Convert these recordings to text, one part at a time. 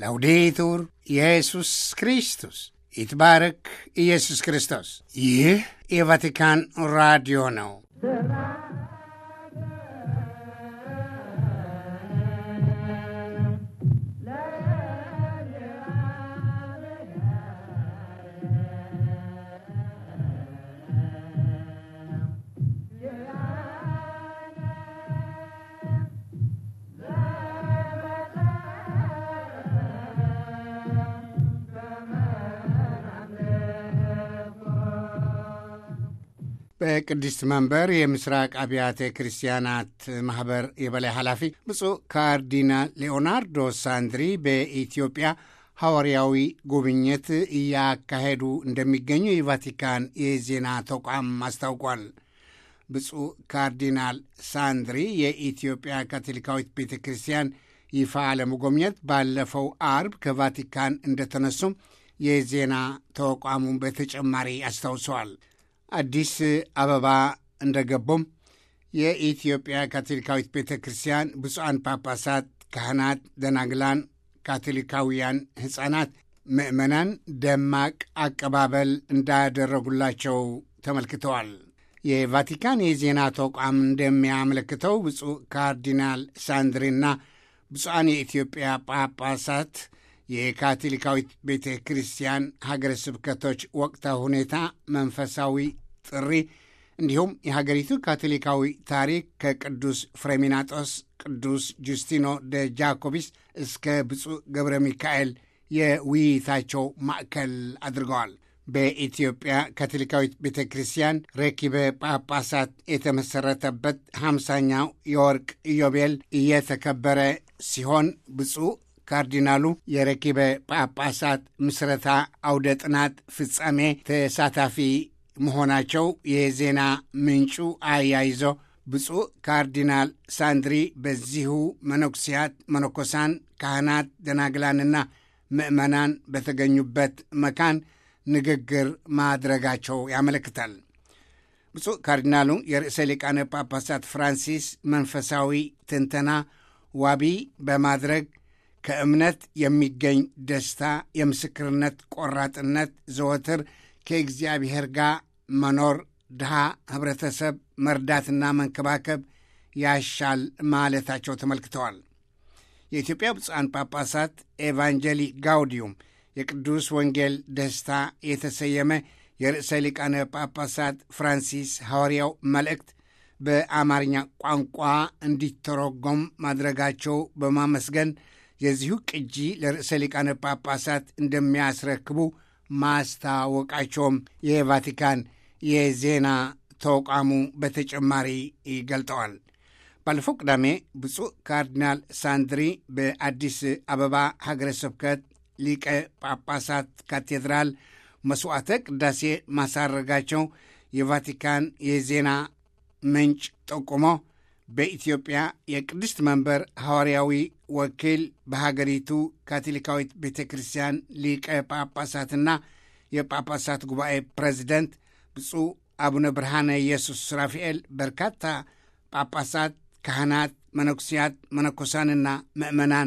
ላውዴቱር ኢየሱስ ክርስቶስ ይትባረክ ኢየሱስ ክርስቶስ። ይህ የቫቲካን ራዲዮ ነው። በቅድስት መንበር የምስራቅ አብያተ ክርስቲያናት ማኅበር የበላይ ኃላፊ ብፁዕ ካርዲናል ሌኦናርዶ ሳንድሪ በኢትዮጵያ ሐዋርያዊ ጉብኝት እያካሄዱ እንደሚገኙ የቫቲካን የዜና ተቋም አስታውቋል። ብፁዕ ካርዲናል ሳንድሪ የኢትዮጵያ ካቶሊካዊት ቤተ ክርስቲያን ይፋ ለመጎብኘት ባለፈው አርብ ከቫቲካን እንደተነሱም የዜና ተቋሙን በተጨማሪ አስታውሰዋል። አዲስ አበባ እንደገቡም የኢትዮጵያ ካቶሊካዊት ቤተ ክርስቲያን ብፁዓን ጳጳሳት፣ ካህናት፣ ደናግላን፣ ካቶሊካውያን ሕፃናት፣ ምዕመናን ደማቅ አቀባበል እንዳደረጉላቸው ተመልክተዋል። የቫቲካን የዜና ተቋም እንደሚያመለክተው ብፁዕ ካርዲናል ሳንድሪና ብፁዓን የኢትዮጵያ ጳጳሳት የካቶሊካዊት ቤተ ክርስቲያን ሀገረ ስብከቶች ወቅታዊ ሁኔታ፣ መንፈሳዊ ጥሪ እንዲሁም የሀገሪቱ ካቶሊካዊ ታሪክ ከቅዱስ ፍሬሚናጦስ፣ ቅዱስ ጁስቲኖ ደ ጃኮቢስ እስከ ብፁዕ ገብረ ሚካኤል የውይይታቸው ማዕከል አድርገዋል። በኢትዮጵያ ካቶሊካዊት ቤተ ክርስቲያን ረኪበ ጳጳሳት የተመሠረተበት ሃምሳኛው የወርቅ ኢዮቤል እየተከበረ ሲሆን ብፁዕ ካርዲናሉ የረኪበ ጳጳሳት ምስረታ አውደ ጥናት ፍጻሜ ተሳታፊ መሆናቸው የዜና ምንጩ አያይዞ ብፁዕ ካርዲናል ሳንድሪ በዚሁ መነኩሲያት፣ መነኮሳን፣ ካህናት፣ ደናግላንና ምዕመናን በተገኙበት መካን ንግግር ማድረጋቸው ያመለክታል። ብፁዕ ካርዲናሉ የርዕሰ ሊቃነ ጳጳሳት ፍራንሲስ መንፈሳዊ ትንተና ዋቢ በማድረግ ከእምነት የሚገኝ ደስታ፣ የምስክርነት ቆራጥነት፣ ዘወትር ከእግዚአብሔር ጋር መኖር፣ ድሃ ኅብረተሰብ መርዳትና መንከባከብ ያሻል ማለታቸው ተመልክተዋል። የኢትዮጵያ ብፁዓን ጳጳሳት ኤቫንጀሊ ጋውዲዩም የቅዱስ ወንጌል ደስታ የተሰየመ የርዕሰ ሊቃነ ጳጳሳት ፍራንሲስ ሐዋርያው መልእክት በአማርኛ ቋንቋ እንዲተረጎም ማድረጋቸው በማመስገን የዚሁ ቅጂ ለርዕሰ ሊቃነ ጳጳሳት እንደሚያስረክቡ ማስታወቃቸውም የቫቲካን የዜና ተቋሙ በተጨማሪ ይገልጠዋል። ባለፈው ቅዳሜ ብፁዕ ካርዲናል ሳንድሪ በአዲስ አበባ ሀገረ ስብከት ሊቀ ጳጳሳት ካቴድራል መስዋዕተ ቅዳሴ ማሳረጋቸው የቫቲካን የዜና ምንጭ ጠቁሞ በኢትዮጵያ የቅድስት መንበር ሐዋርያዊ ወኪል በሀገሪቱ ካቶሊካዊት ቤተ ክርስቲያን ሊቀ ጳጳሳትና የጳጳሳት ጉባኤ ፕሬዚደንት ብፁዕ አቡነ ብርሃነ ኢየሱስ ራፋኤል በርካታ ጳጳሳት፣ ካህናት፣ መነኩሲያት፣ መነኮሳንና ምዕመናን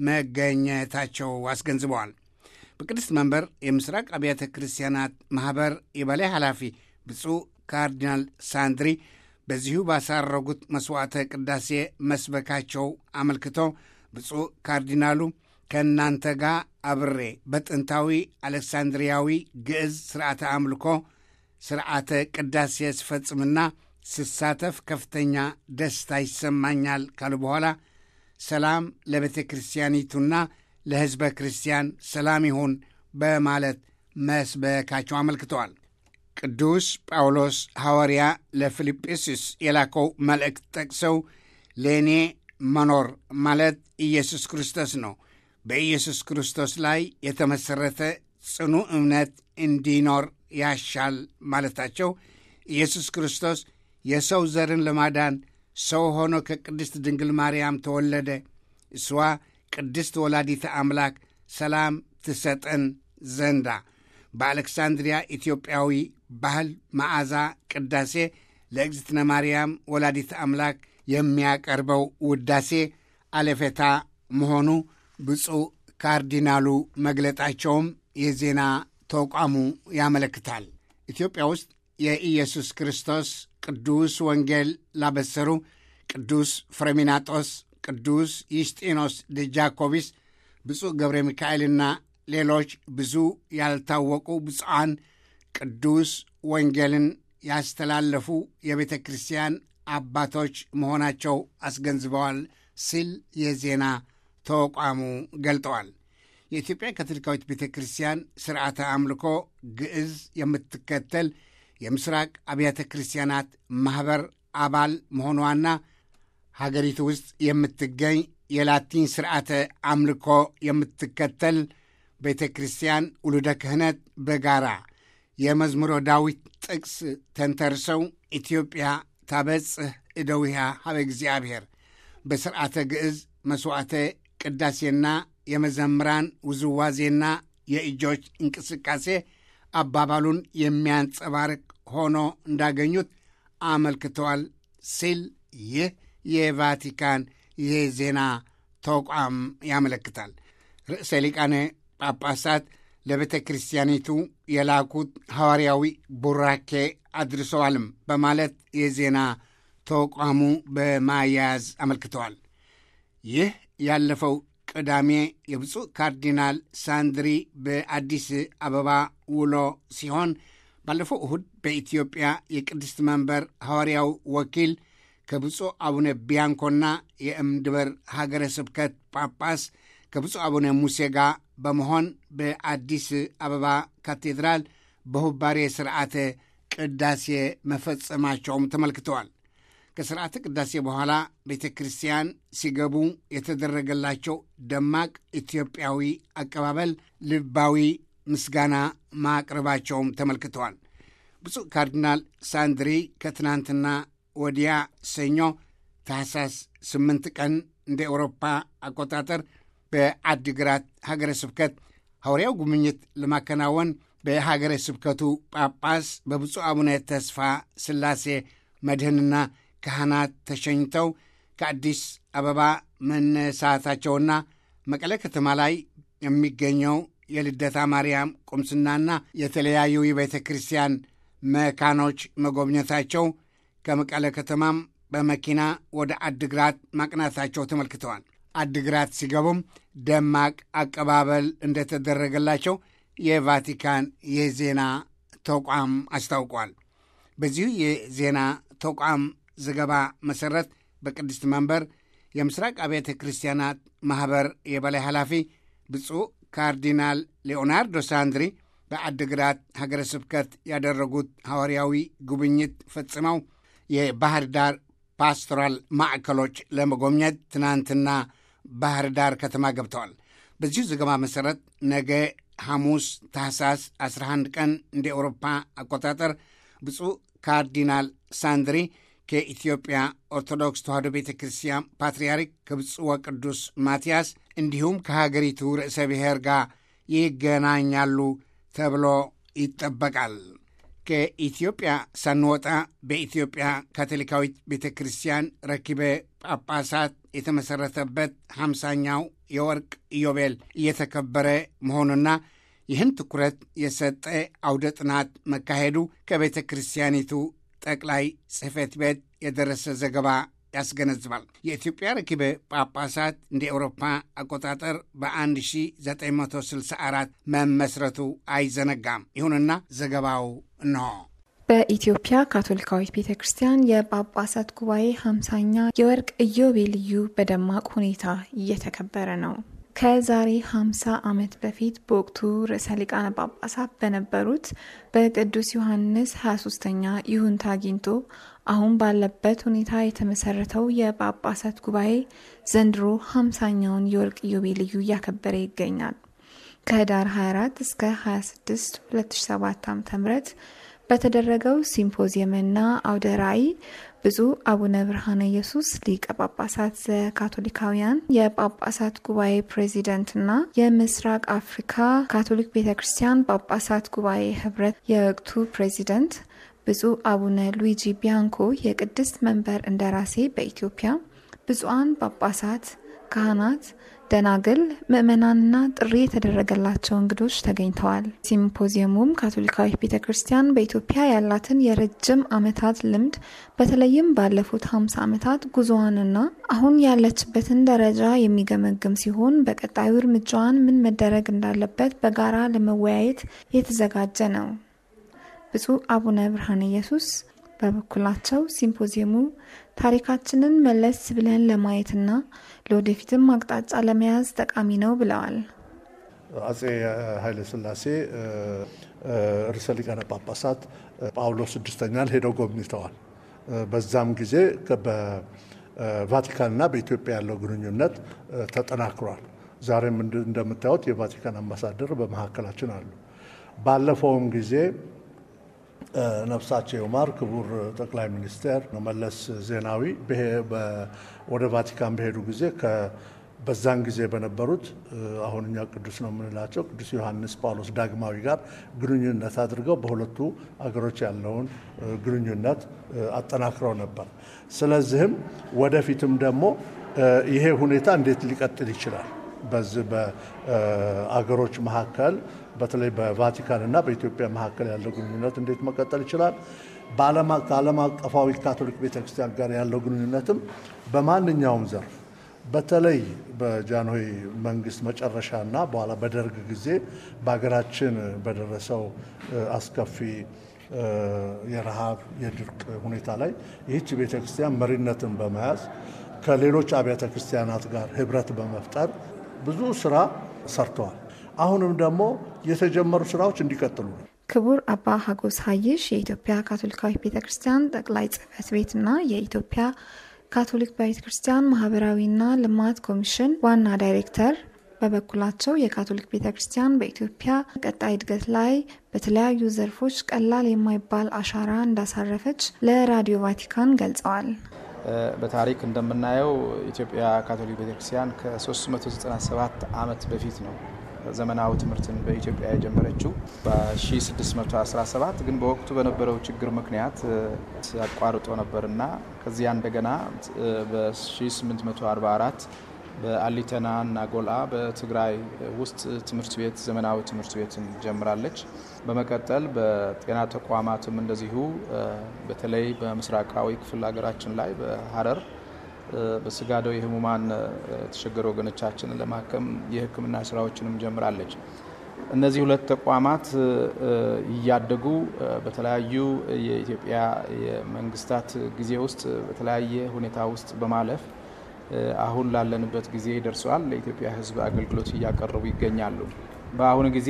መገኘታቸው አስገንዝበዋል። በቅድስት መንበር የምስራቅ አብያተ ክርስቲያናት ማኅበር የበላይ ኃላፊ ብፁዕ ካርዲናል ሳንድሪ በዚሁ ባሳረጉት መሥዋዕተ ቅዳሴ መስበካቸው አመልክቶ ብፁዕ ካርዲናሉ ከእናንተ ጋር አብሬ በጥንታዊ አሌክሳንድሪያዊ ግዕዝ ሥርዓተ አምልኮ ሥርዓተ ቅዳሴ ስፈጽምና ስሳተፍ ከፍተኛ ደስታ ይሰማኛል ካሉ በኋላ ሰላም ለቤተ ክርስቲያኒቱና ለሕዝበ ክርስቲያን ሰላም ይሁን በማለት መስበካቸው አመልክተዋል። ቅዱስ ጳውሎስ ሐዋርያ ለፊልጵስዩስ የላከው መልእክት ጠቅሰው ለእኔ መኖር ማለት ኢየሱስ ክርስቶስ ነው፣ በኢየሱስ ክርስቶስ ላይ የተመሠረተ ጽኑ እምነት እንዲኖር ያሻል ማለታቸው ኢየሱስ ክርስቶስ የሰው ዘርን ለማዳን ሰው ሆኖ ከቅድስት ድንግል ማርያም ተወለደ። እሷ ቅድስት ወላዲተ አምላክ ሰላም ትሰጠን ዘንዳ በአሌክሳንድሪያ ኢትዮጵያዊ ባህል መዓዛ ቅዳሴ ለእግዝእትነ ማርያም ወላዲተ አምላክ የሚያቀርበው ውዳሴ አለፌታ መሆኑ ብፁዕ ካርዲናሉ መግለጣቸውም የዜና ተቋሙ ያመለክታል። ኢትዮጵያ ውስጥ የኢየሱስ ክርስቶስ ቅዱስ ወንጌል ላበሰሩ ቅዱስ ፍሬሚናጦስ፣ ቅዱስ ዩስጢኖስ ደጃኮቢስ፣ ብፁዕ ገብረ ሚካኤልና ሌሎች ብዙ ያልታወቁ ብፁዓን ቅዱስ ወንጌልን ያስተላለፉ የቤተ ክርስቲያን አባቶች መሆናቸው አስገንዝበዋል ሲል የዜና ተቋሙ ገልጠዋል። የኢትዮጵያ ካቶሊካዊት ቤተ ክርስቲያን ስርዓተ አምልኮ ግዕዝ የምትከተል የምስራቅ አብያተ ክርስቲያናት ማኅበር አባል መሆኗና ሀገሪቱ ውስጥ የምትገኝ የላቲን ስርዓተ አምልኮ የምትከተል ቤተ ክርስቲያን ውሉደ ክህነት በጋራ የመዝሙረ ዳዊት ጥቅስ ተንተርሰው ኢትዮጵያ ታበጽሕ እደዊሃ ሀበ እግዚአብሔር በስርዓተ ግዕዝ መሥዋዕተ ቅዳሴና የመዘምራን ውዝዋዜና የእጆች እንቅስቃሴ አባባሉን የሚያንጸባርቅ ሆኖ እንዳገኙት አመልክተዋል ሲል ይህ የቫቲካን የዜና ተቋም ያመለክታል። ርዕሰ ሊቃነ ጳጳሳት ለቤተ ክርስቲያኒቱ የላኩት ሐዋርያዊ ቡራኬ አድርሰዋልም በማለት የዜና ተቋሙ በማያያዝ አመልክተዋል። ይህ ያለፈው ቅዳሜ የብፁዕ ካርዲናል ሳንድሪ በአዲስ አበባ ውሎ ሲሆን ባለፈው እሁድ በኢትዮጵያ የቅድስት መንበር ሐዋርያው ወኪል ከብፁዕ አቡነ ቢያንኮና የእምድበር ሀገረ ስብከት ጳጳስ ከብፁዕ አቡነ ሙሴ ጋር በመሆን በአዲስ አበባ ካቴድራል በሁባሬ ስርዓተ ቅዳሴ መፈጸማቸውም ተመልክተዋል። ከስርዓተ ቅዳሴ በኋላ ቤተ ክርስቲያን ሲገቡ የተደረገላቸው ደማቅ ኢትዮጵያዊ አቀባበል ልባዊ ምስጋና ማቅረባቸውም ተመልክተዋል። ብፁዕ ካርዲናል ሳንድሪ ከትናንትና ወዲያ ሰኞ ታህሳስ ስምንት ቀን እንደ ኤውሮፓ አቆጣጠር በአዲግራት ሀገረ ስብከት ሐዋርያው ጉብኝት ለማከናወን በሀገረ ስብከቱ ጳጳስ በብፁዕ አቡነ ተስፋ ሥላሴ መድህንና ካህናት ተሸኝተው ከአዲስ አበባ መነሳታቸውና መቀለ ከተማ ላይ የሚገኘው የልደታ ማርያም ቁምስናና የተለያዩ የቤተ ክርስቲያን መካኖች መጎብኘታቸው ከመቀለ ከተማም በመኪና ወደ አድግራት ማቅናታቸው ተመልክተዋል። አድግራት ሲገቡም ደማቅ አቀባበል እንደተደረገላቸው የቫቲካን የዜና ተቋም አስታውቋል። በዚሁ የዜና ተቋም ዘገባ መሠረት በቅድስት መንበር የምስራቅ አብያተ ክርስቲያናት ማኅበር የበላይ ኃላፊ ብፁዕ ካርዲናል ሌኦናርዶ ሳንድሪ በአድግራት ሀገረ ስብከት ያደረጉት ሐዋርያዊ ጉብኝት ፈጽመው የባህር ዳር ፓስቶራል ማዕከሎች ለመጎብኘት ትናንትና ባህር ዳር ከተማ ገብተዋል። በዚሁ ዘገባ መሠረት ነገ ሐሙስ ታህሳስ 11 ቀን እንደ ኤውሮፓ አቆጣጠር ብፁዕ ካርዲናል ሳንድሪ ከኢትዮጵያ ኦርቶዶክስ ተዋሕዶ ቤተ ክርስቲያን ፓትርያርክ ከብፁዕ ወቅዱስ ማትያስ እንዲሁም ከሀገሪቱ ርዕሰ ብሔር ጋር ይገናኛሉ ተብሎ ይጠበቃል። ከኢትዮጵያ ሳንወጣ በኢትዮጵያ ካቶሊካዊት ቤተ ክርስቲያን ረኪበ ጳጳሳት የተመሠረተበት ሃምሳኛው የወርቅ ኢዮቤል እየተከበረ መሆኑና ይህን ትኩረት የሰጠ አውደ ጥናት መካሄዱ ከቤተ ክርስቲያኒቱ ጠቅላይ ጽሕፈት ቤት የደረሰ ዘገባ ያስገነዝባል። የኢትዮጵያ ረኪበ ጳጳሳት እንደ ኤውሮፓ አቆጣጠር በ1964 መመስረቱ አይዘነጋም። ይሁንና ዘገባው እንሆ። በኢትዮጵያ ካቶሊካዊት ቤተ ክርስቲያን የጳጳሳት ጉባኤ ሃምሳኛ የወርቅ ኢዮቤልዩ በደማቅ ሁኔታ እየተከበረ ነው። ከዛሬ 50 ዓመት በፊት በወቅቱ ርዕሰ ሊቃነ ጳጳሳት በነበሩት በቅዱስ ዮሐንስ 23ኛ ይሁንታ አግኝቶ አሁን ባለበት ሁኔታ የተመሰረተው የጳጳሳት ጉባኤ ዘንድሮ 50ኛውን የወርቅ ኢዮቤልዩ እያከበረ ይገኛል። ከህዳር 24 እስከ 26 2007 ዓ.ም በተደረገው ሲምፖዚየምና አውደ ራእይ ብፁዕ አቡነ ብርሃነ ኢየሱስ ሊቀ ጳጳሳት ዘካቶሊካውያን የጳጳሳት ጉባኤ ፕሬዚደንትና የምስራቅ አፍሪካ ካቶሊክ ቤተ ክርስቲያን ጳጳሳት ጉባኤ ህብረት የወቅቱ ፕሬዚደንት ብፁዕ አቡነ ሉዊጂ ቢያንኮ የቅድስት መንበር እንደራሴ በኢትዮጵያ ብፁዓን ጳጳሳት፣ ካህናት፣ ደናግል፣ ምዕመናንና ጥሪ የተደረገላቸው እንግዶች ተገኝተዋል። ሲምፖዚየሙም ካቶሊካዊት ቤተ ክርስቲያን በኢትዮጵያ ያላትን የረጅም ዓመታት ልምድ በተለይም ባለፉት 50 ዓመታት ጉዞዋንና አሁን ያለችበትን ደረጃ የሚገመግም ሲሆን በቀጣዩ እርምጃዋን ምን መደረግ እንዳለበት በጋራ ለመወያየት የተዘጋጀ ነው። ብፁዕ አቡነ ብርሃነ ኢየሱስ በበኩላቸው ሲምፖዚየሙ ታሪካችንን መለስ ብለን ለማየትና ለወደፊትም አቅጣጫ ለመያዝ ጠቃሚ ነው ብለዋል። አጼ ኃይለ ሥላሴ ርዕሰ ሊቃነ ጳጳሳት ጳውሎስ ስድስተኛን ሄደው ጎብኝተዋል። በዛም ጊዜ በቫቲካንና በኢትዮጵያ ያለው ግንኙነት ተጠናክሯል። ዛሬም እንደምታዩት የቫቲካን አምባሳደር በመካከላችን አሉ። ባለፈውም ጊዜ ነፍሳቸው ይማር ክቡር ጠቅላይ ሚኒስትር መለስ ዜናዊ ወደ ቫቲካን በሄዱ ጊዜ በዛን ጊዜ በነበሩት አሁን እኛ ቅዱስ ነው የምንላቸው ቅዱስ ዮሐንስ ጳውሎስ ዳግማዊ ጋር ግንኙነት አድርገው በሁለቱ አገሮች ያለውን ግንኙነት አጠናክረው ነበር። ስለዚህም ወደፊትም ደግሞ ይሄ ሁኔታ እንዴት ሊቀጥል ይችላል? በዚህ በአገሮች መካከል በተለይ በቫቲካን እና በኢትዮጵያ መካከል ያለው ግንኙነት እንዴት መቀጠል ይችላል? ከዓለም አቀፋዊ ካቶሊክ ቤተክርስቲያን ጋር ያለው ግንኙነትም በማንኛውም ዘርፍ በተለይ በጃንሆይ መንግስት መጨረሻና በኋላ በደርግ ጊዜ በሀገራችን በደረሰው አስከፊ የረሃብ የድርቅ ሁኔታ ላይ ይህች ቤተክርስቲያን መሪነትን በመያዝ ከሌሎች አብያተ ክርስቲያናት ጋር ህብረት በመፍጠር ብዙ ስራ ሰርተዋል። አሁንም ደግሞ የተጀመሩ ስራዎች እንዲቀጥሉ ነው። ክቡር አባ ሀጎስ ሀይሽ የኢትዮጵያ ካቶሊካዊ ቤተ ክርስቲያን ጠቅላይ ጽህፈት ቤትና የኢትዮጵያ ካቶሊክ ቤተ ክርስቲያን ማህበራዊና ልማት ኮሚሽን ዋና ዳይሬክተር በበኩላቸው የካቶሊክ ቤተ ክርስቲያን በኢትዮጵያ ቀጣይ እድገት ላይ በተለያዩ ዘርፎች ቀላል የማይባል አሻራ እንዳሳረፈች ለራዲዮ ቫቲካን ገልጸዋል። በታሪክ እንደምናየው ኢትዮጵያ ካቶሊክ ቤተክርስቲያን ከ397 ዓመት በፊት ነው ዘመናዊ ትምህርትን በኢትዮጵያ የጀመረችው በ1617 ግን በወቅቱ በነበረው ችግር ምክንያት አቋርጦ ነበርና ከዚያ እንደገና በ1844 በአሊተና እና ጎልአ በትግራይ ውስጥ ትምህርት ቤት ዘመናዊ ትምህርት ቤትን ጀምራለች። በመቀጠል በጤና ተቋማትም እንደዚሁ በተለይ በምስራቃዊ ክፍል ሀገራችን ላይ በሀረር በስጋደው የህሙማን የተቸገሩ ወገኖቻችንን ለማከም የሕክምና ስራዎችንም ጀምራለች። እነዚህ ሁለት ተቋማት እያደጉ በተለያዩ የኢትዮጵያ የመንግስታት ጊዜ ውስጥ በተለያየ ሁኔታ ውስጥ በማለፍ አሁን ላለንበት ጊዜ ደርሰዋል። ለኢትዮጵያ ሕዝብ አገልግሎት እያቀረቡ ይገኛሉ። በአሁኑ ጊዜ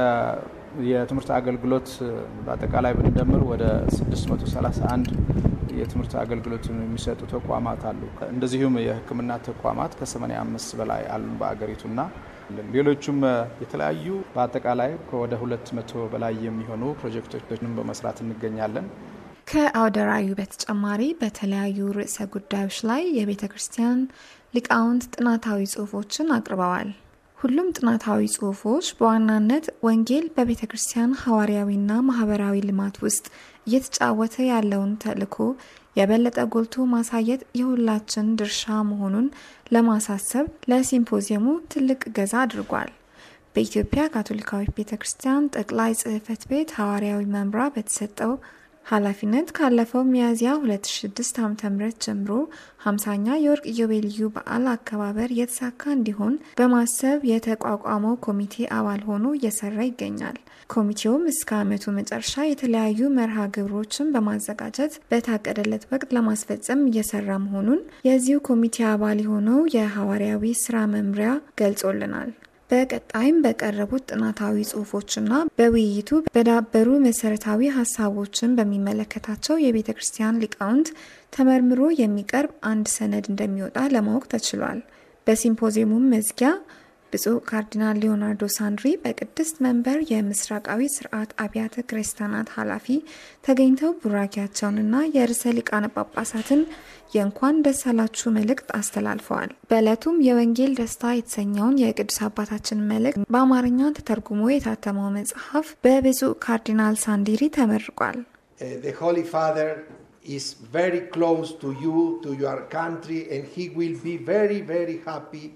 የትምህርት አገልግሎት በአጠቃላይ ብንደምር ወደ 631 የትምህርት አገልግሎት የሚሰጡ ተቋማት አሉ። እንደዚሁም የሕክምና ተቋማት ከ85 በላይ አሉ በአገሪቱና ሌሎቹም የተለያዩ በአጠቃላይ ከወደ 200 በላይ የሚሆኑ ፕሮጀክቶችንም በመስራት እንገኛለን። ከአውደ ርዕዩ በተጨማሪ በተለያዩ ርዕሰ ጉዳዮች ላይ የቤተ ክርስቲያን ሊቃውንት ጥናታዊ ጽሑፎችን አቅርበዋል። ሁሉም ጥናታዊ ጽሑፎች በዋናነት ወንጌል በቤተ ክርስቲያን ሐዋርያዊና ማህበራዊ ልማት ውስጥ እየተጫወተ ያለውን ተልዕኮ የበለጠ ጎልቶ ማሳየት የሁላችን ድርሻ መሆኑን ለማሳሰብ ለሲምፖዚየሙ ትልቅ እገዛ አድርጓል። በኢትዮጵያ ካቶሊካዊት ቤተ ክርስቲያን ጠቅላይ ጽሕፈት ቤት ሐዋርያዊ መምራ በተሰጠው ኃላፊነት ካለፈው ሚያዝያ 2006 ዓ.ም ጀምሮ 50ኛ የወርቅ ኢዮቤልዩ በዓል አከባበር የተሳካ እንዲሆን በማሰብ የተቋቋመው ኮሚቴ አባል ሆኖ እየሰራ ይገኛል። ኮሚቴውም እስከ ዓመቱ መጨረሻ የተለያዩ መርሃ ግብሮችን በማዘጋጀት በታቀደለት ወቅት ለማስፈጸም እየሰራ መሆኑን የዚሁ ኮሚቴ አባል የሆነው የሐዋርያዊ ስራ መምሪያ ገልጾልናል። በቀጣይም በቀረቡት ጥናታዊ ጽሑፎችና በውይይቱ በዳበሩ መሰረታዊ ሀሳቦችን በሚመለከታቸው የቤተ ክርስቲያን ሊቃውንት ተመርምሮ የሚቀርብ አንድ ሰነድ እንደሚወጣ ለማወቅ ተችሏል። በሲምፖዚየሙም መዝጊያ ብፁዕ ካርዲናል ሊዮናርዶ ሳንድሪ በቅድስት መንበር የምስራቃዊ ስርዓት አብያተ ክርስቲያናት ኃላፊ ተገኝተው ቡራኪያቸውንና የርዕሰ ሊቃነ ጳጳሳትን የእንኳን ደስ አላችሁ መልእክት አስተላልፈዋል። በዕለቱም የወንጌል ደስታ የተሰኘውን የቅዱስ አባታችን መልእክት በአማርኛ ተተርጉሞ የታተመው መጽሐፍ በብፁዕ ካርዲናል ሳንዲሪ ተመርቋል። The Holy Father is very close to you, to your country, and he will be very, very happy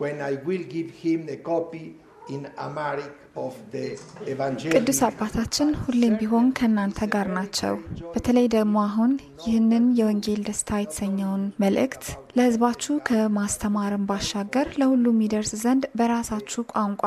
when I will give him a copy in Amharic of the Evangelium. ቅዱስ አባታችን ሁሌም ቢሆን ከእናንተ ጋር ናቸው። በተለይ ደግሞ አሁን ይህንን የወንጌል ደስታ የተሰኘውን መልእክት ለሕዝባችሁ ከማስተማርን ባሻገር ለሁሉም የሚደርስ ዘንድ በራሳችሁ ቋንቋ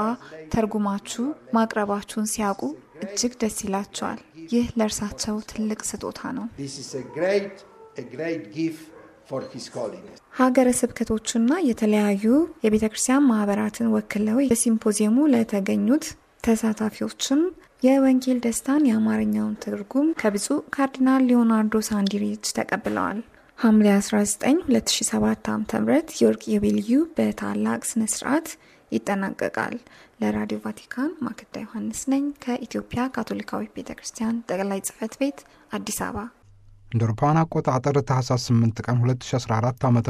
ተርጉማችሁ ማቅረባችሁን ሲያውቁ እጅግ ደስ ይላቸዋል። ይህ ለእርሳቸው ትልቅ ስጦታ ነው። This is a great, a great gift for His Holiness. ሀገረ ስብከቶቹና የተለያዩ የቤተ ክርስቲያን ማህበራትን ወክለው በሲምፖዚየሙ ለተገኙት ተሳታፊዎችም የወንጌል ደስታን የአማርኛውን ትርጉም ከብፁዕ ካርዲናል ሊዮናርዶ ሳንዲሪች ተቀብለዋል። ሐምሌ 19 2007 ዓ ም የወርቅ ኢዮቤልዩ በታላቅ ስነ ስርዓት ይጠናቀቃል። ለራዲዮ ቫቲካን ማክዳ ዮሐንስ ነኝ ከኢትዮጵያ ካቶሊካዊት ቤተ ክርስቲያን ጠቅላይ ጽህፈት ቤት አዲስ አበባ። እንደ አውሮፓውያን አቆጣጠር ታህሳስ 8 ቀን 2014 ዓ ም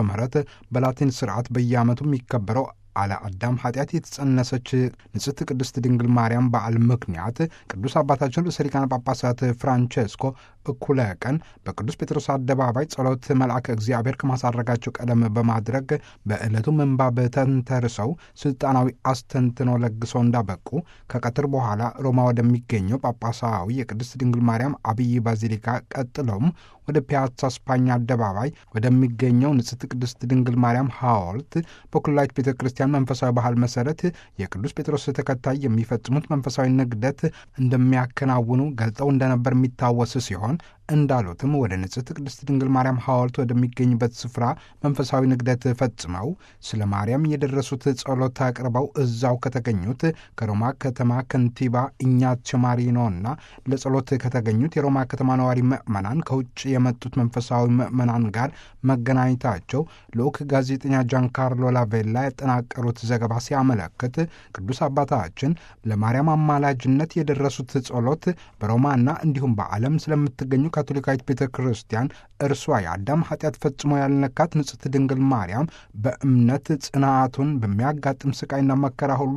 በላቲን ስርዓት በየዓመቱ የሚከበረው አለ አዳም ኃጢአት የተጸነሰች ንጽሕት ቅድስት ድንግል ማርያም በዓል ምክንያት ቅዱስ አባታችን ርዕሰ ሊቃነ ጳጳሳት ፍራንቼስኮ እኩለ ቀን በቅዱስ ጴጥሮስ አደባባይ ጸሎት መልአከ እግዚአብሔር ከማሳረጋቸው ቀደም በማድረግ በዕለቱ ምንባብ ተንተርሰው ስልጣናዊ አስተንትኖ ለግሰው እንዳበቁ ከቀትር በኋላ ሮማ ወደሚገኘው ጳጳሳዊ የቅድስት ድንግል ማርያም አብይ ባዚሊካ ቀጥለውም ወደ ፒያሳ ስፓኛ አደባባይ ወደሚገኘው ንጽሕት ቅድስት ድንግል ማርያም ሐውልት በኩላዊት ቤተ ክርስቲያን መንፈሳዊ ባህል መሰረት የቅዱስ ጴጥሮስ ተከታይ የሚፈጽሙት መንፈሳዊ ንግደት እንደሚያከናውኑ ገልጠው እንደነበር የሚታወስ ሲሆን እንዳሉትም ወደ ንጽሕት ቅድስት ድንግል ማርያም ሐውልት ወደሚገኝበት ስፍራ መንፈሳዊ ንግደት ፈጽመው ስለ ማርያም የደረሱት ጸሎት አቅርበው እዛው ከተገኙት ከሮማ ከተማ ከንቲባ ኢኛቸው ማሪኖና ለጸሎት ከተገኙት የሮማ ከተማ ነዋሪ ምዕመናን ከውጭ የመጡት መንፈሳዊ ምዕመናን ጋር መገናኘታቸው ልዑክ ጋዜጠኛ ጃንካርሎ ላቬላ ያጠናቀሩት ዘገባ ሲያመለክት ቅዱስ አባታችን ለማርያም አማላጅነት የደረሱት ጸሎት በሮማና እንዲሁም በዓለም ስለምትገኙ ካቶሊካዊት ቤተ ክርስቲያን እርሷ የአዳም ኃጢአት ፈጽሞ ያልነካት ንጽሕት ድንግል ማርያም በእምነት ጽናቱን በሚያጋጥም ስቃይና መከራ ሁሉ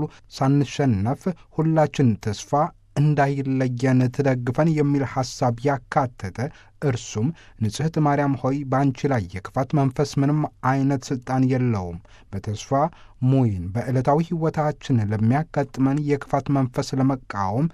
ሳንሸነፍ ሁላችን ተስፋ እንዳይለየን ትደግፈን የሚል ሐሳብ ያካተተ እርሱም ንጽሕት ማርያም ሆይ በአንቺ ላይ የክፋት መንፈስ ምንም አይነት ሥልጣን የለውም። በተስፋ ሙይን በዕለታዊ ሕይወታችን ለሚያጋጥመን የክፋት መንፈስ ለመቃወም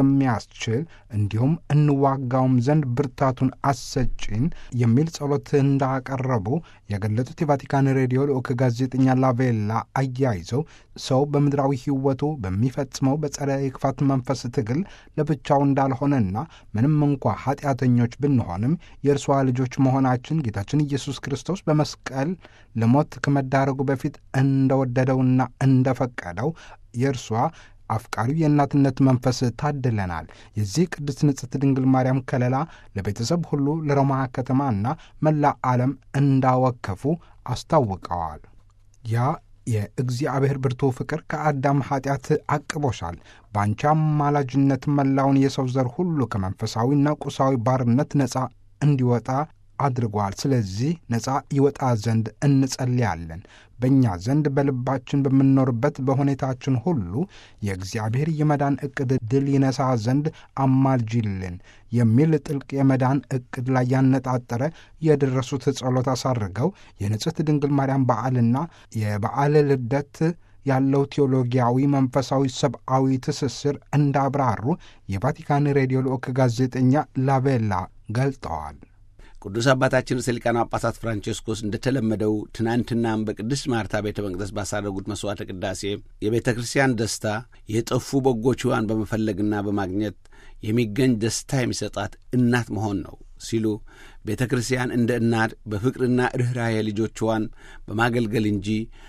የሚያስችል እንዲሁም እንዋጋውም ዘንድ ብርታቱን አሰጪን የሚል ጸሎት እንዳቀረቡ የገለጡት የቫቲካን ሬዲዮ ልዑክ ጋዜጠኛ ላቬላ አያይዘው ሰው በምድራዊ ሕይወቱ በሚፈጽመው በጸረ የክፋት መንፈስ ትግል ለብቻው እንዳልሆነና ምንም እንኳ ኃጢአተኞች ብንሆንም የእርሷ ልጆች መሆናችን ጌታችን ኢየሱስ ክርስቶስ በመስቀል ለሞት ከመዳረጉ በፊት እንደወደደውና እንደፈቀደው የእርሷ አፍቃሪው የእናትነት መንፈስ ታድለናል። የዚህ ቅድስት ንጽሕት ድንግል ማርያም ከለላ ለቤተሰብ ሁሉ ለሮማ ከተማና መላ ዓለም እንዳወከፉ አስታውቀዋል። ያ የእግዚአብሔር ብርቱ ፍቅር ከአዳም ኃጢአት አቅቦሻል። በአንቺ አማላጅነት መላውን የሰው ዘር ሁሉ ከመንፈሳዊና ቁሳዊ ባርነት ነፃ እንዲወጣ አድርጓል። ስለዚህ ነፃ ይወጣ ዘንድ እንጸልያለን። በእኛ ዘንድ በልባችን በምንኖርበት በሁኔታችን ሁሉ የእግዚአብሔር የመዳን ዕቅድ ድል ይነሳ ዘንድ አማልጅልን የሚል ጥልቅ የመዳን ዕቅድ ላይ ያነጣጠረ የደረሱት ጸሎት አሳርገው የንጽሕት ድንግል ማርያም በዓልና የበዓል ልደት ያለው ቴዎሎጊያዊ፣ መንፈሳዊ፣ ሰብአዊ ትስስር እንዳብራሩ የቫቲካን ሬዲዮ ልዑክ ጋዜጠኛ ላቬላ ገልጠዋል። ቅዱስ አባታችን ርዕሰ ሊቃነ ጳጳሳት ፍራንቼስኮስ እንደተለመደው ትናንትናም በቅድስት ማርታ ቤተ መቅደስ ባሳረጉት መሥዋዕተ ቅዳሴ የቤተ ክርስቲያን ደስታ የጠፉ በጎችዋን በመፈለግና በማግኘት የሚገኝ ደስታ የሚሰጣት እናት መሆን ነው ሲሉ ቤተ ክርስቲያን እንደ እናት በፍቅርና ርኅራኄ ልጆችዋን በማገልገል እንጂ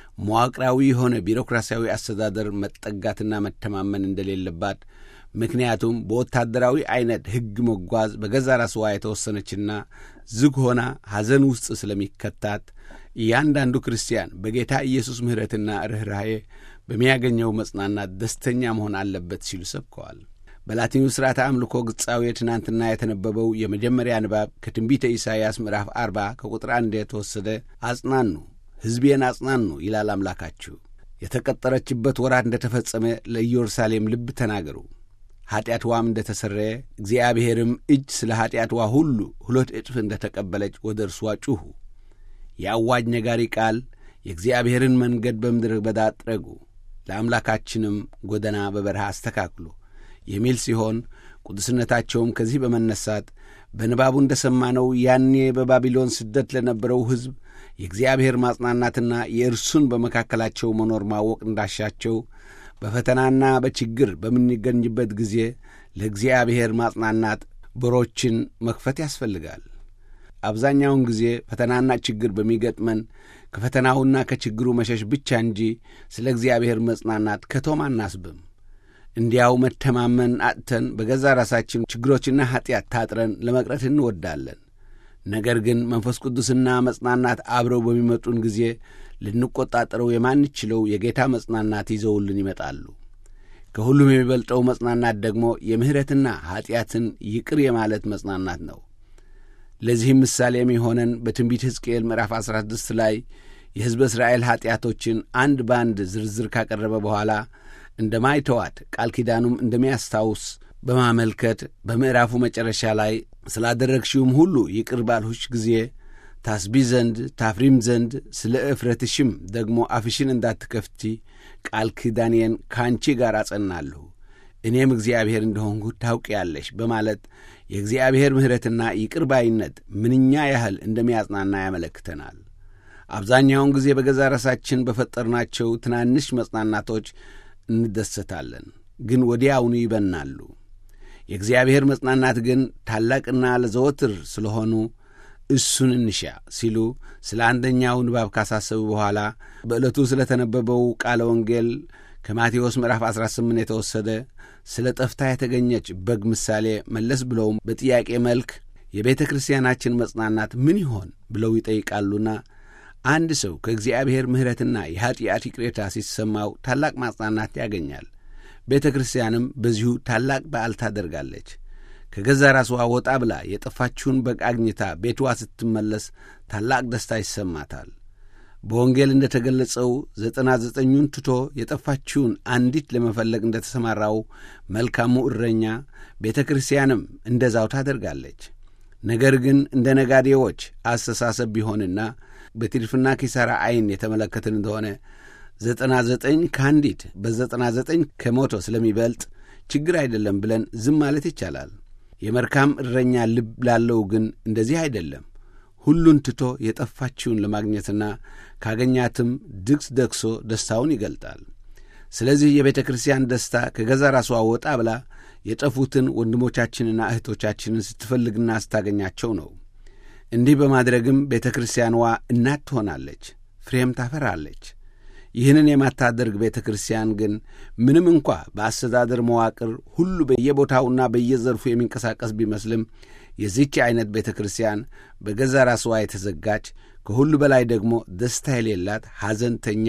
መዋቅራዊ የሆነ ቢሮክራሲያዊ አስተዳደር መጠጋትና መተማመን እንደሌለባት ምክንያቱም በወታደራዊ ዐይነት ሕግ መጓዝ በገዛ ራስዋ የተወሰነችና ዝግ ሆና ሐዘን ውስጥ ስለሚከታት እያንዳንዱ ክርስቲያን በጌታ ኢየሱስ ምሕረትና ርኅራኄ በሚያገኘው መጽናናት ደስተኛ መሆን አለበት ሲሉ ሰብከዋል። በላቲኑ ሥርዓተ አምልኮ ግጻዊ ትናንትና የተነበበው የመጀመሪያ ንባብ ከትንቢተ ኢሳይያስ ምዕራፍ አርባ ከቁጥር አንድ የተወሰደ አጽናኑ፣ ሕዝቤን አጽናኑ ይላል አምላካችሁ። የተቀጠረችበት ወራት እንደ ተፈጸመ ለኢየሩሳሌም ልብ ተናገሩ ኀጢአትዋም እንደ ተሰረየ እግዚአብሔርም እጅ ስለ ኀጢአትዋ ሁሉ ሁለት እጥፍ እንደ ተቀበለች ወደ እርሷ ጩኹ። የአዋጅ ነጋሪ ቃል የእግዚአብሔርን መንገድ በምድረ በዳ ጥረጉ፣ ለአምላካችንም ጎዳና በበረሃ አስተካክሉ የሚል ሲሆን ቅዱስነታቸውም ከዚህ በመነሳት በንባቡ እንደ ሰማነው ያኔ በባቢሎን ስደት ለነበረው ሕዝብ የእግዚአብሔር ማጽናናትና የእርሱን በመካከላቸው መኖር ማወቅ እንዳሻቸው በፈተናና በችግር በምንገኝበት ጊዜ ለእግዚአብሔር ማጽናናት በሮችን መክፈት ያስፈልጋል። አብዛኛውን ጊዜ ፈተናና ችግር በሚገጥመን ከፈተናውና ከችግሩ መሸሽ ብቻ እንጂ ስለ እግዚአብሔር መጽናናት ከቶም አናስብም። እንዲያው መተማመን አጥተን በገዛ ራሳችን ችግሮችና ኀጢአት ታጥረን ለመቅረት እንወዳለን። ነገር ግን መንፈስ ቅዱስና መጽናናት አብረው በሚመጡን ጊዜ ልንቆጣጠረው የማንችለው የጌታ መጽናናት ይዘውልን ይመጣሉ። ከሁሉም የሚበልጠው መጽናናት ደግሞ የምሕረትና ኀጢአትን ይቅር የማለት መጽናናት ነው። ለዚህም ምሳሌ የሚሆነን በትንቢት ሕዝቅኤል ምዕራፍ 16 ላይ የሕዝበ እስራኤል ኀጢአቶችን አንድ በአንድ ዝርዝር ካቀረበ በኋላ እንደማይተዋት ቃል ኪዳኑም እንደሚያስታውስ በማመልከት በምዕራፉ መጨረሻ ላይ ስላደረግሽውም ሁሉ ይቅር ባልሁሽ ጊዜ ታስቢ ዘንድ ታፍሪም ዘንድ ስለ እፍረትሽም ደግሞ አፍሽን እንዳትከፍቲ ቃል ኪዳኔን ከአንቺ ጋር አጸናለሁ እኔም እግዚአብሔር እንደሆንሁ ታውቂያለሽ በማለት የእግዚአብሔር ምሕረትና ይቅር ባይነት ምንኛ ያህል እንደሚያጽናና ያመለክተናል። አብዛኛውን ጊዜ በገዛ ራሳችን በፈጠርናቸው ትናንሽ መጽናናቶች እንደሰታለን፣ ግን ወዲያውኑ ይበናሉ። የእግዚአብሔር መጽናናት ግን ታላቅና ለዘወትር ስለሆኑ እሱን እንሻ ሲሉ ስለ አንደኛው ንባብ ካሳሰቡ በኋላ በዕለቱ ስለ ተነበበው ቃለ ወንጌል ከማቴዎስ ምዕራፍ 18 የተወሰደ ስለ ጠፍታ የተገኘች በግ ምሳሌ መለስ ብለውም በጥያቄ መልክ የቤተ ክርስቲያናችን መጽናናት ምን ይሆን ብለው ይጠይቃሉና አንድ ሰው ከእግዚአብሔር ምሕረትና የኀጢአት ይቅሬታ ሲሰማው ታላቅ ማጽናናት ያገኛል። ቤተ ክርስቲያንም በዚሁ ታላቅ በዓል ታደርጋለች። ከገዛ ራስዋ ወጣ ብላ የጠፋችውን በግ አግኝታ ቤቷ ስትመለስ ታላቅ ደስታ ይሰማታል። በወንጌል እንደ ተገለጸው ዘጠና ዘጠኙን ትቶ የጠፋችውን አንዲት ለመፈለግ እንደ ተሰማራው መልካሙ እረኛ ቤተ ክርስቲያንም እንደዛው ታደርጋለች። ነገር ግን እንደ ነጋዴዎች አስተሳሰብ ቢሆንና በትርፍና ኪሳራ ዐይን የተመለከትን እንደሆነ ዘጠና ዘጠኝ ከአንዲት በዘጠና ዘጠኝ ከሞቶ ስለሚበልጥ ችግር አይደለም ብለን ዝም ማለት ይቻላል። የመልካም እረኛ ልብ ላለው ግን እንደዚህ አይደለም። ሁሉን ትቶ የጠፋችውን ለማግኘትና ካገኛትም ድግስ ደግሶ ደስታውን ይገልጣል። ስለዚህ የቤተ ክርስቲያን ደስታ ከገዛ ራሷ ወጣ ብላ የጠፉትን ወንድሞቻችንና እህቶቻችንን ስትፈልግና ስታገኛቸው ነው። እንዲህ በማድረግም ቤተ ክርስቲያንዋ እናት ትሆናለች፣ ፍሬም ታፈራለች። ይህንን የማታደርግ ቤተ ክርስቲያን ግን ምንም እንኳ በአስተዳደር መዋቅር ሁሉ በየቦታውና በየዘርፉ የሚንቀሳቀስ ቢመስልም የዚህች ዐይነት ቤተ ክርስቲያን በገዛ ራስዋ የተዘጋች ከሁሉ በላይ ደግሞ ደስታ የሌላት ሐዘንተኛ፣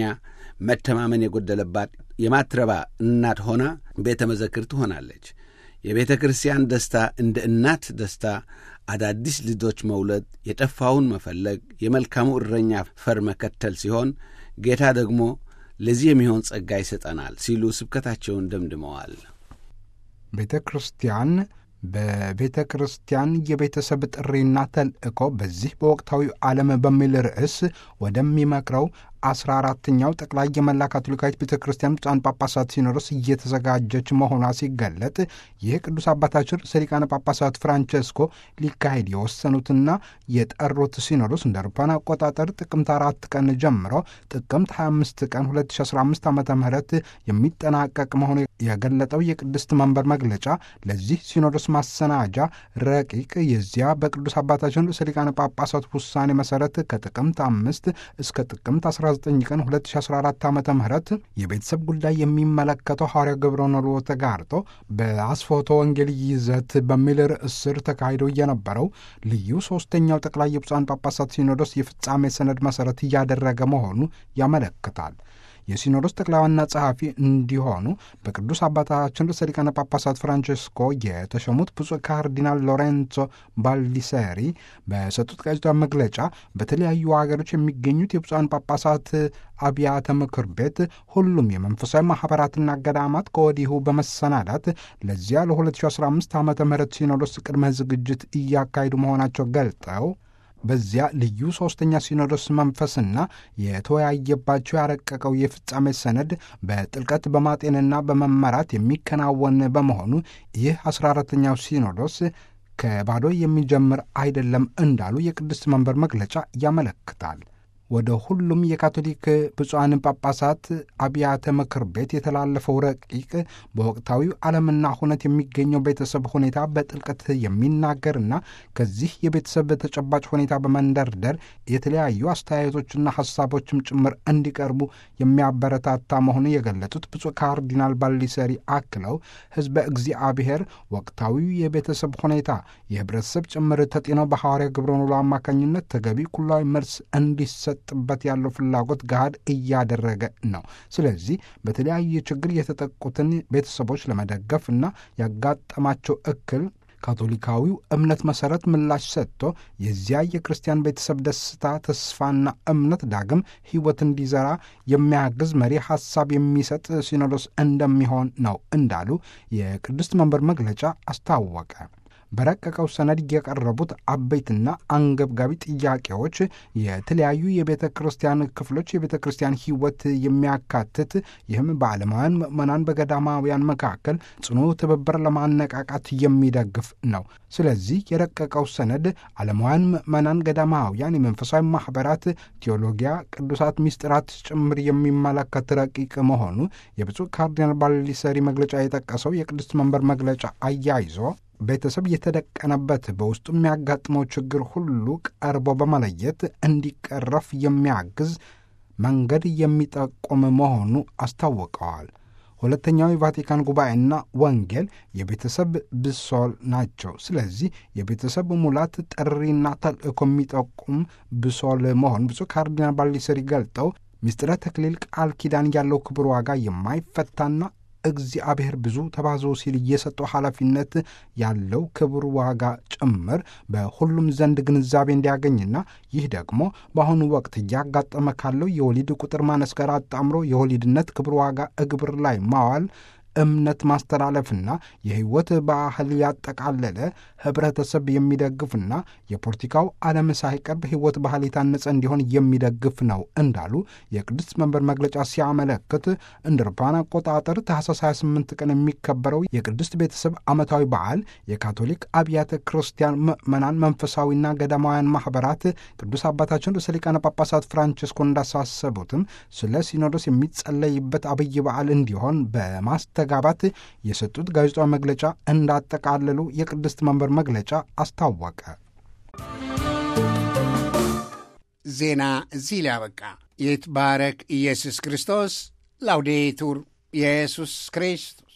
መተማመን የጎደለባት የማትረባ እናት ሆና ቤተ መዘክር ትሆናለች። የቤተ ክርስቲያን ደስታ እንደ እናት ደስታ አዳዲስ ልጆች መውለድ፣ የጠፋውን መፈለግ፣ የመልካሙ እረኛ ፈር መከተል ሲሆን ጌታ ደግሞ ለዚህ የሚሆን ጸጋ ይሰጠናል ሲሉ ስብከታቸውን ደምድመዋል። ቤተ ክርስቲያን በቤተ ክርስቲያን የቤተሰብ ጥሪና ተልእኮ በዚህ በወቅታዊ ዓለም በሚል ርዕስ ወደሚመክረው አስራ አራተኛው ጠቅላይ የመላ ካቶሊካዊት ቤተ ክርስቲያን ብፁዓን ጳጳሳት ሲኖዶስ እየተዘጋጀች መሆኗ ሲገለጥ ይህ ቅዱስ አባታችን ርዕሰ ሊቃነ ጳጳሳት ፍራንቸስኮ ሊካሄድ የወሰኑትና የጠሩት ሲኖዶስ እንደ አውሮፓውያን አቆጣጠር ጥቅምት አራት ቀን ጀምሮ ጥቅምት 25 ቀን 2015 ዓ ም የሚጠናቀቅ መሆኑ የገለጠው የቅድስት መንበር መግለጫ ለዚህ ሲኖዶስ ማሰናጃ ረቂቅ የዚያ በቅዱስ አባታችን ርዕሰ ሊቃነ ጳጳሳት ውሳኔ መሰረት ከጥቅምት አምስት እስከ ጥቅምት 19 ቀን 2014 ዓ ም የቤተሰብ ጉዳይ የሚመለከተው ሐዋርያ ገብረ ኖልዎ ተጋርጦ በአስፎቶ ወንጌል ይዘት በሚል ርዕስ ስር ተካሂዶ የነበረው ልዩ ሶስተኛው ጠቅላይ የብፁዓን ጳጳሳት ሲኖዶስ የፍጻሜ ሰነድ መሠረት እያደረገ መሆኑ ያመለክታል። የሲኖዶስ ጠቅላይ ዋና ጸሐፊ እንዲሆኑ በቅዱስ አባታችን ርዕሰ ሊቃነ ጳጳሳት ፍራንቸስኮ የተሾሙት ብፁዕ ካርዲናል ሎሬንዞ ባልዲሰሪ በሰጡት ጋዜጣዊ መግለጫ በተለያዩ ሀገሮች የሚገኙት የብፁዓን ጳጳሳት አብያተ ምክር ቤት ሁሉም የመንፈሳዊ ማኅበራትና ገዳማት ከወዲሁ በመሰናዳት ለዚያ ለ2015 ዓ ም ሲኖዶስ ቅድመ ዝግጅት እያካሄዱ መሆናቸው ገልጠው በዚያ ልዩ ሦስተኛ ሲኖዶስ መንፈስና የተወያየባቸው ያረቀቀው የፍጻሜ ሰነድ በጥልቀት በማጤንና በመመራት የሚከናወን በመሆኑ ይህ አስራ አራተኛው ሲኖዶስ ከባዶ የሚጀምር አይደለም እንዳሉ የቅድስት መንበር መግለጫ ያመለክታል። ወደ ሁሉም የካቶሊክ ብፁዓን ጳጳሳት አብያተ ምክር ቤት የተላለፈው ረቂቅ በወቅታዊው ዓለምና ሁነት የሚገኘው ቤተሰብ ሁኔታ በጥልቀት የሚናገርና ከዚህ የቤተሰብ ተጨባጭ ሁኔታ በመንደርደር የተለያዩ አስተያየቶችና ሐሳቦችም ጭምር እንዲቀርቡ የሚያበረታታ መሆኑን የገለጹት ብፁዕ ካርዲናል ባሊሰሪ አክለው ሕዝበ እግዚአብሔር ወቅታዊው የቤተሰብ ሁኔታ የህብረተሰብ ጭምር ተጤኖ በሐዋርያ ግብረ ኖሎ አማካኝነት ተገቢ ኩላዊ መልስ እንዲሰ ጥበት ያለው ፍላጎት ገሃድ እያደረገ ነው። ስለዚህ በተለያየ ችግር የተጠቁትን ቤተሰቦች ለመደገፍ እና ያጋጠማቸው እክል ካቶሊካዊው እምነት መሠረት ምላሽ ሰጥቶ የዚያ የክርስቲያን ቤተሰብ ደስታ፣ ተስፋና እምነት ዳግም ሕይወት እንዲዘራ የሚያግዝ መሪ ሐሳብ የሚሰጥ ሲኖዶስ እንደሚሆን ነው እንዳሉ የቅድስት መንበር መግለጫ አስታወቀ። በረቀቀው ሰነድ የቀረቡት አበይትና አንገብጋቢ ጥያቄዎች የተለያዩ የቤተ ክርስቲያን ክፍሎች የቤተ ክርስቲያን ሕይወት የሚያካትት ይህም በዓለማውያን ምዕመናን በገዳማውያን መካከል ጽኑ ትብብር ለማነቃቃት የሚደግፍ ነው። ስለዚህ የረቀቀው ሰነድ ዓለማውያን ምዕመናን፣ ገዳማውያን፣ የመንፈሳዊ ማኅበራት፣ ቴዎሎጊያ፣ ቅዱሳት ሚስጥራት ጭምር የሚመለከት ረቂቅ መሆኑ የብፁዕ ካርዲናል ባሊሰሪ መግለጫ የጠቀሰው የቅድስት መንበር መግለጫ አያይዞ ቤተሰብ የተደቀነበት በውስጡ የሚያጋጥመው ችግር ሁሉ ቀርቦ በመለየት እንዲቀረፍ የሚያግዝ መንገድ የሚጠቁም መሆኑ አስታውቀዋል። ሁለተኛው የቫቲካን ጉባኤና ወንጌል የቤተሰብ ብሶል ናቸው። ስለዚህ የቤተሰብ ሙላት ጥሪና ተልእኮ የሚጠቁም ብሶል መሆን ብፁዕ ካርዲናል ባሊሰሪ ገልጠው ምስጢረ ተክሊል ቃል ኪዳን ያለው ክብር ዋጋ የማይፈታና እግዚአብሔር ብዙ ተባዞ ሲል እየሰጠው ኃላፊነት ያለው ክብር ዋጋ ጭምር በሁሉም ዘንድ ግንዛቤ እንዲያገኝና ይህ ደግሞ በአሁኑ ወቅት እያጋጠመ ካለው የወሊድ ቁጥር ማነስ ጋር አጣምሮ የወሊድነት ክብር ዋጋ እግብር ላይ ማዋል እምነት ማስተላለፍና የሕይወት ባህል ያጠቃለለ ህብረተሰብ የሚደግፍና የፖለቲካው ዓለም ሳይቀር በሕይወት ባህል የታነጸ እንዲሆን የሚደግፍ ነው እንዳሉ የቅድስት መንበር መግለጫ ሲያመለክት እንደ አውሮፓውያን አቆጣጠር ታኅሳስ 28 ቀን የሚከበረው የቅድስት ቤተሰብ ዓመታዊ በዓል የካቶሊክ አብያተ ክርስቲያን ምዕመናን መንፈሳዊና ገዳማውያን ማኅበራት ቅዱስ አባታችን ርዕሰ ሊቃነ ጳጳሳት ፍራንቺስኮ እንዳሳሰቡትም ስለ ሲኖዶስ የሚጸለይበት አብይ በዓል እንዲሆን በማስተ ጋባት የሰጡት ጋዜጣዊ መግለጫ እንዳጠቃለሉ የቅድስት መንበር መግለጫ አስታወቀ። ዜና እዚህ ላይ አበቃ። ይትባረክ ኢየሱስ ክርስቶስ። ላውዴቱር ኢየሱስ ክርስቶስ